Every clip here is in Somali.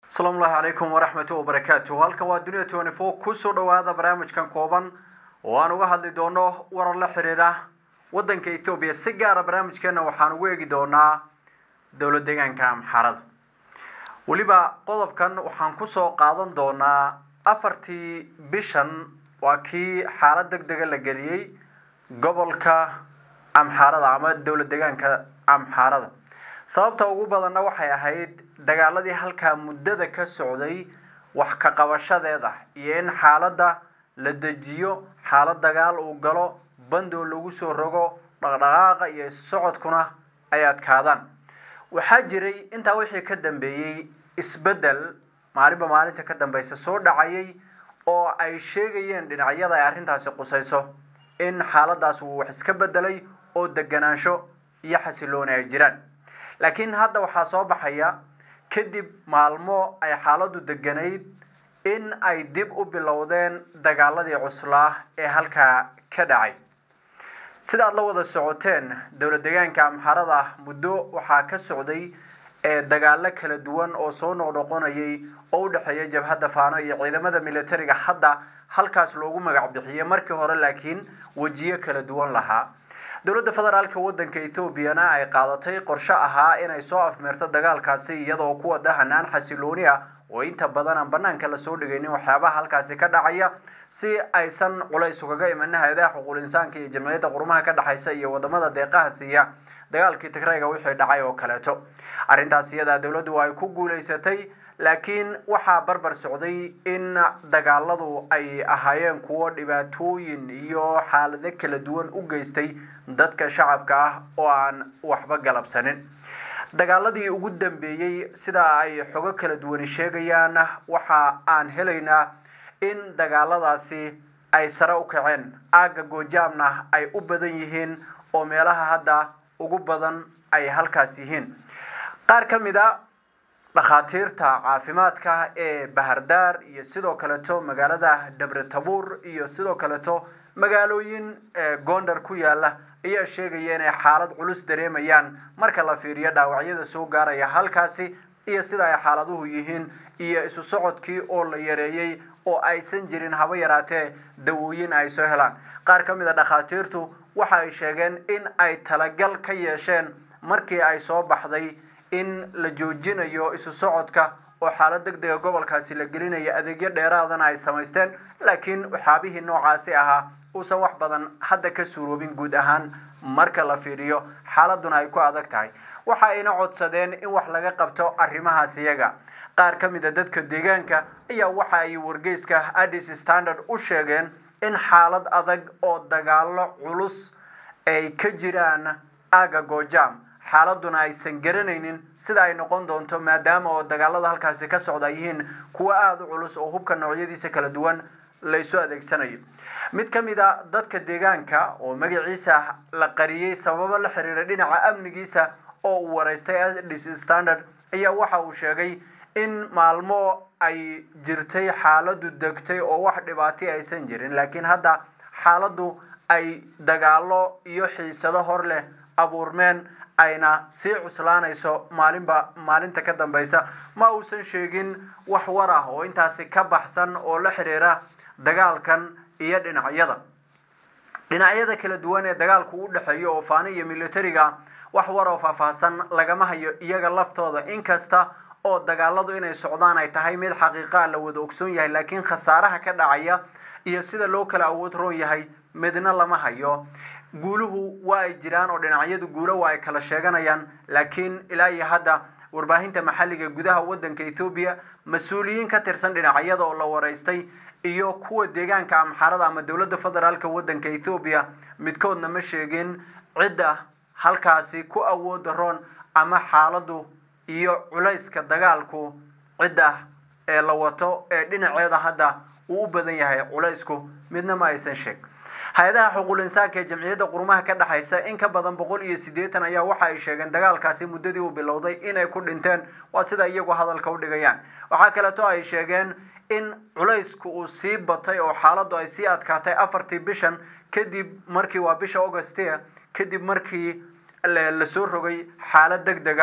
asalaamu llahi calaykum waraxmatu wabarakaatu halkan waa dunia twenty four kusoo dhawaada barnaamijkan kooban oo aan uga hadli doono warar la xiriira waddanka ethoobiya si gaara barnaamijkeena waxaan ugu eegi doonaa dowlad deegaanka amxarada weliba qodobkan waxaan kusoo qaadan doonaa afartii bishan waa kii xaalad deg dega la geliyey gobolka amxaarada ama dowlad deegaanka amxaarada sababta ugu badanna waxay ahayd dagaaladii halkaa muddada ka socday wax ka qabashadeeda iyo in xaaladda la dejiyo xaalad dagaal uu galo bandoo lagu soo rogo dhaqdhaqaaqa iyo socodkuna ay adkaadaan waxaa jiray intaa wixii ka dambeeyey isbeddel maalinba maalinta ka dambeysa soo dhacayay oo ay sheegayeen dhinacyada ay arrintaasi qusayso in xaaladaas uu wax iska beddelay oo deganaansho iyo xasilooni ay jiraan laakiin hadda waxaa soo baxaya kadib maalmo ay xaaladdu deganayd in ay dib u bilowdeen dagaaladii cuslaa ee halkaa ka dhacay sida aad la wada socoteen dowlad deegaanka amxarada muddo waxaa ka socday ee dagaalo kala duwan oo soo noqnoqonayay oo u dhexeeya jabhadda faano iyo ciidamada militariga hadda halkaas loogu magac bixiyey markii hore laakiin wejiyo kala duwan lahaa dowladda federaalka waddanka ethoobiana ay qaadatay qorshe ahaa inay soo afmeerto dagaalkaasi iyadoo kuwa dahanaan xasilooni ah oo inta badan aan banaanka lasoo dhigaynin waxyaabaha halkaasi ka dhacaya si aysan culays ugaga imanin hay-adaha xuquul insaanka iyo jamciyadda qurumaha ka dhexaysa iyo wadamada deeqaha siiya dagaalkii tigrayga wixii dhacay oo kaleeto arrintaas iyadaa dowladdu ay ku guulaysatay laakiin waxaa barbar socday in dagaaladu ay ahaayeen kuwo dhibaatooyin iyo xaalado kala duwan u geystay dadka shacabka ah oo aan waxba galabsanin dagaaladii ugu dambeeyey sida ay xogo kala duwani sheegayaan waxa aan helaynaa in dagaaladaasi ay sare u kaceen aagga goojaamna ay u badan yihiin oo meelaha hadda ugu badan ay halkaas yihiin qaar ka mid a dhakhaatiirta caafimaadka ee bahardaar iyo sidoo kaleto magaalada dhabre tabuur iyo sidoo kaleto magaalooyin gondar ku yaala ayaa sheegaya inay xaalad culus dareemayaan marka la fiiriyo dhaawacyada soo gaaraya halkaasi iyo sida ay xaaladuhu yihiin iyo isu socodkii oo la yareeyey oo aysan jirin haba yaraatee dawooyin ay soo helaan qaar ka mid a dhakhaatiirtu waxa ay sheegeen in ay talagal ka yeesheen markii ay soo baxday in la joojinayo isu socodka oo xaalad deg dega gobolkaasi la gelinayo adeegyo dheeraadana ay samaysteen laakiin waxyaabihii noocaasi ahaa uusan wax badan hadda ka suuroobin guud ahaan marka la fiiriyo xaaladuna ay ku adag tahay waxa ayna codsadeen in wax laga qabto arrimahaas iyaga qaar ka mid a dadka deegaanka ayaa waxa ay wargeyska addis standard u sheegeen in xaalad adag oo dagaalo culus ay ka jiraan aaga goojaam xaaladuna aysan garanaynin sida ay noqon doonto maadaama oo dagaalada halkaasi ka socda yihiin kuwo aada u culus oo hubka noocyadiisa kala duwan laysu adeegsanayo mid ka mid a dadka deegaanka oo magaciisa la qariyey sababo la xiriira dhinaca amnigiisa oo uu waraystay addis standard ayaa waxa uu sheegay in maalmo ay jirtay xaaladdu degtay oo wax dhibaatay aysan jirin laakiin hadda xaaladdu ay dagaalo iyo xiisado hor leh abuurmeen ayna sii cuslaanayso maalinba maalinta ka dambeysa ma uusan sheegin wax war ah oo intaasi ka baxsan oo la xiriira dagaalkan iyo dhinacyada dhinacyada kala duwan ee dagaalku u dhexeeyo oo faani iyo militariga wax war oo faahfaahsan lagama hayo iyaga laftooda inkasta oo dagaaladu inay socdaan ay tahay mid xaqiiqaa la wada ogsoon yahay laakiin khasaaraha ka dhacaya iyo sida loo kala awood roon yahay midna lama hayo guuluhu waa ay jiraan oo dhinacyadu guulo waa ay kala sheeganayaan laakiin ilaa iyo hadda warbaahinta maxalliga gudaha waddanka ethoobiya mas-uuliyiin ka tirsan dhinacyada oo la waraystay iyo kuwa deegaanka amxarada ama dowladda federaalka waddanka ethoobiya midkoodna ma sheegin cidda halkaasi ku awooda roon ama xaaladdu iyo culayska dagaalku cidda ee la wato ee dhinaceeda hadda uu u badan yahay culaysku midna ma aysan sheeg hay-adaha xuquul insaanka ee jamciyadda qurumaha ka dhexaysa in ka badan boqol iyo siddeetan ayaa waxa ay sheegeen dagaalkaasi muddadii uu bilowday inay ku dhinteen waa sida iyagu hadalka u dhigayaan waxaa kaleeto ay sheegeen in culaysku uu sii batay oo xaaladdu ay sii adkaatay afartii bishan kadib markii waa bisha augustia kadib markii lasoo rogay xaalad deg deg ah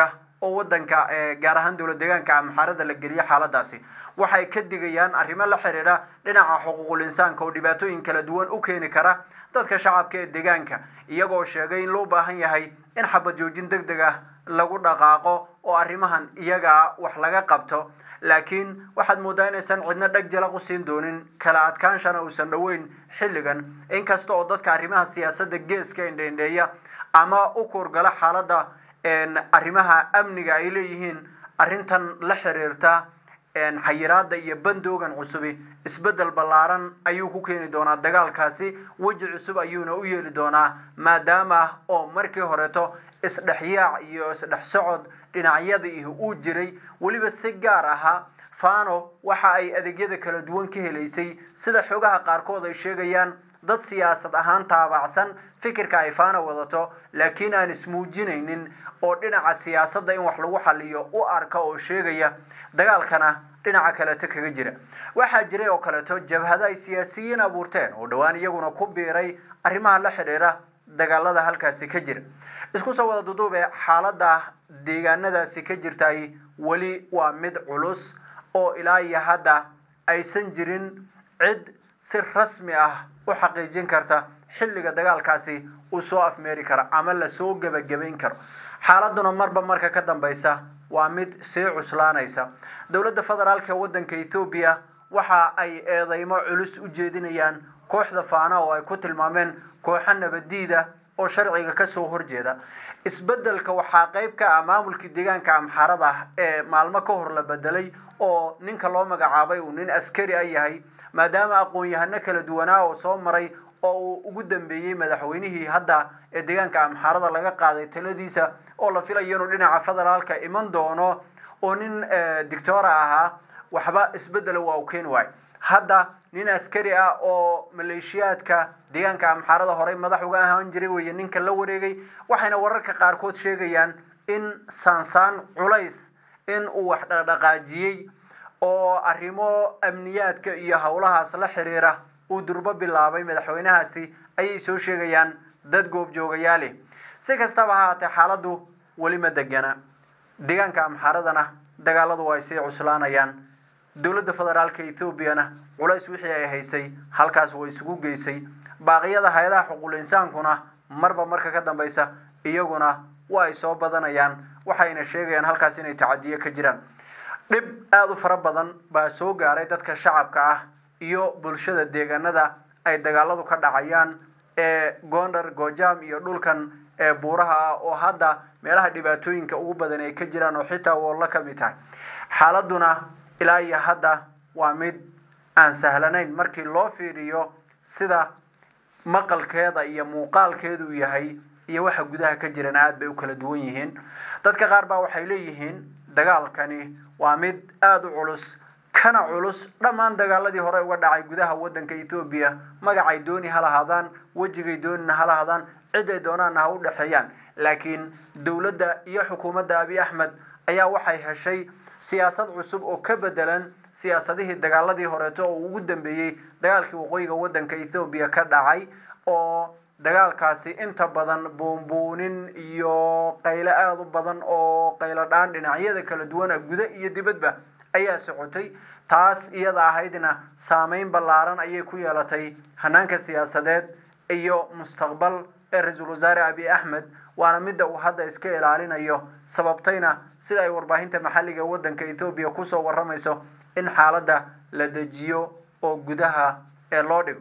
oo wadanka gaar ahaan dowlad deegaanka amxaarada la geliyo xaaladaasi waxay ka digayaan arrimo la xiriira dhinaca xuquuqul insaanka oo dhibaatooyin kala duwan u keeni kara dadka shacabka ee deegaanka iyagoo sheegay in loo baahan yahay in xabad joojin deg deg ah lagu dhaqaaqo oo arrimahan iyagaa wax laga qabto laakiin waxaad moodaa inaysan cidna dheg jalaq u siin doonin kala adkaanshana uusan dhoweyn xilligan inkasta oo dadka arrimaha siyaasadda geeska indheindheeya ama u kuurgala xaaladda arrimaha amniga ay leeyihiin arrintan la xiriirta xayiraada iyo bandoogan cusubi isbeddel ballaaran ayuu ku keeni doonaa dagaalkaasi weji cusub ayuuna u yeeli doonaa maadaama oo markii horeeto isdhexyaac iyo isdhex socod dhinacyadii uu jiray weliba si gaar ahaa fano waxa ay adeegyada kala duwan ka helaysay sida xogaha qaarkood ay sheegayaan dad siyaasad ahaan taabacsan fikirka ay fano wadato laakiin aan ismuujinaynin oo dhinaca siyaasadda in wax lagu xaliyo u arka oo sheegaya dagaalkana dhinaca kaleeto kaga jira waxaa jiray oo kaleeto jabhado ay siyaasiyiin abuurteen oo dhowaan iyaguna ku biiray arrimaha la xidhiira dagaalada halkaasi ka jira isku soo wada duduube xaaladda deegaanadaasi ka jirtay weli waa mid culus oo ilaa iyo hadda aysan jirin cid si rasmi ah u xaqiijin karta xilliga dagaalkaasi uu soo afmeeri karo ama lasoo gebagabayn karo xaaladuna marba marka ka dambaysa waa mid sii cuslaanaysa dowladda federaalka ee waddanka ethoobiya waxa ay eedeymo culus u jeedinayaan kooxda faana oo ay ku tilmaameen kooxo nabadiida oo sharciga kasoo horjeeda isbeddelka waxaa qayb ka ah maamulkii deegaanka amxaarada ee maalmo ka hor la bedelay oo ninka loo magacaabay uu nin askari a yahay maadaama aqoon-yahano kala duwanaa oo soo maray oo uu ugu dambeeyey madaxweynihii hadda ee deegaanka amxaarada laga qaaday taladiisa oo la filayo inuu dhinaca federaalka iman doono oo nin dictora ahaa waxba isbeddela waa u keeni waayo hadda nin askari ah oo maleeshiyaadka deegaanka amxaarada horey madax uga ahaan jiray weeye ninka la wareegay waxayna wararka qaarkood sheegayaan in saansaan culays in uu wax dhaqdhaqaajiyey oo arrimo amniyaadka iyo howlahaas la xiriira uu durbo bilaabay madaxweynahaasi ayay soo sheegayaan dad goobjoogayaali si kastaba ha haatee xaaladdu weli ma degana deegaanka amxaaradana dagaaladu ay sii cuslaanayaan dowladda federaalka ethoobiana culays wixii ay haysay halkaas way isugu geysay baaqiyada hay-adaha xuquul insaankuna marba marka ka dambaysa iyaguna waa ay soo badanayaan waxayna sheegayaan halkaas inay tacadiyo ka jiraan dhib aada u fara badan baa soo gaaray dadka shacabka ah iyo bulshada deegaanada ay dagaaladu ka dhacayaan ee gondar gojam iyo dhulkan ee buuraha ah oo hadda meelaha dhibaatooyinka ugu badan ay ka jiraan oo xitaa woollo ka mid tahay xaaladuna ilaa iyo hadda waa mid aan sahlanayn markii loo fiiriyo sida maqalkeeda iyo muuqaalkeedu yahay iyo waxa gudaha ka jiran aada bay u kala duwan yihiin dadka qaar baa waxay leeyihiin dagaalkani waa mid aada u culus kana culus dhammaan dagaaladii hore uga dhacay gudaha waddanka ethoobiya magacay dooni ha lahaadaan wejigay doonina ha lahaadaan ciday doonaanna ha u dhexeeyaan laakiin dowladda iyo xukuumadda abiy axmed ayaa waxay heshay siyaasad cusub oo ka bedelan siyaasadihii dagaaladii horeeto oo ugu dambeeyey dagaalkii waqooyiga waddanka ethoobiya ka dhacay oo dagaalkaasi inta badan buunbuunin iyo qaylo aada u badan oo qaylo dhaan dhinacyada kala duwana guda iyo dibadba ayaa socotay taas iyada ahaydna saameyn ballaaran ayay ku yeelatay hanaanka siyaasadeed iyo mustaqbal ee ra-iisul wasaare abiy axmed waana midda uu hadda iska ilaalinayo sababtayna sida ay warbaahinta maxalliga ee waddanka ethoobiya kusoo warramayso in xaaladda la dejiyo oo gudaha ee loo dhigo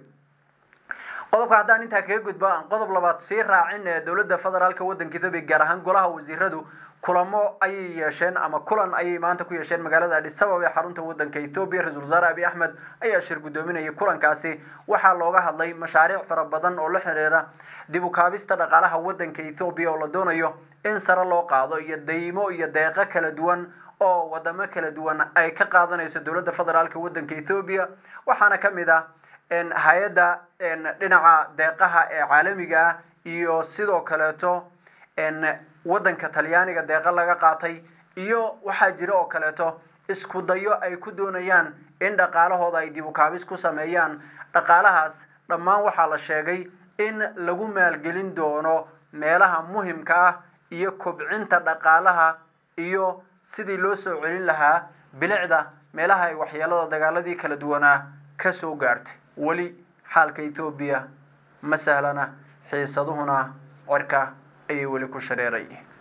qodobka haddaan intaa kaga gudbo aan qodob labaad sii raacin ee dowladda federaalka waddanka ethoobiya gaar ahaan golaha wasiiradu kulamo ayay yeesheen ama kulan ayay maanta ku yeesheen magaalada adis ababa ee xarunta waddanka ethoobiya ra-isul wasaare abiy axmed ayaa shir guddoominayay kulankaasi waxaa looga hadlay mashaariic fara badan oo la xiriira dib u kaabista dhaqaalaha waddanka ethoobiya oo la doonayo in sare loo qaado iyo daymo iyo deeqo kala duwan oo wadamo kala duwan ay ka qaadanayso dowladda federaalka waddanka ethoobiya waxaana ka mid ah hay-adda dhinaca deeqaha ee caalamiga ah iyo sidoo kaleeto waddanka talyaaniga deeqa laga qaatay iyo waxaa jira oo kaleeto isku dayo ay ku doonayaan in dhaqaalahooda ay dib u kaabis ku sameeyaan dhaqaalahaas dhammaan waxaa la sheegay in lagu maalgelin doono meelaha muhimka ah iyo kobcinta dhaqaalaha iyo sidii loo soo celin lahaa bilicda meelaha ay waxyeelada dagaaladii kala duwanaa ka soo gaartay weli xaalka ethoobiya ma sahlana xiisaduhuna cirka ayay weli ku shareerayeen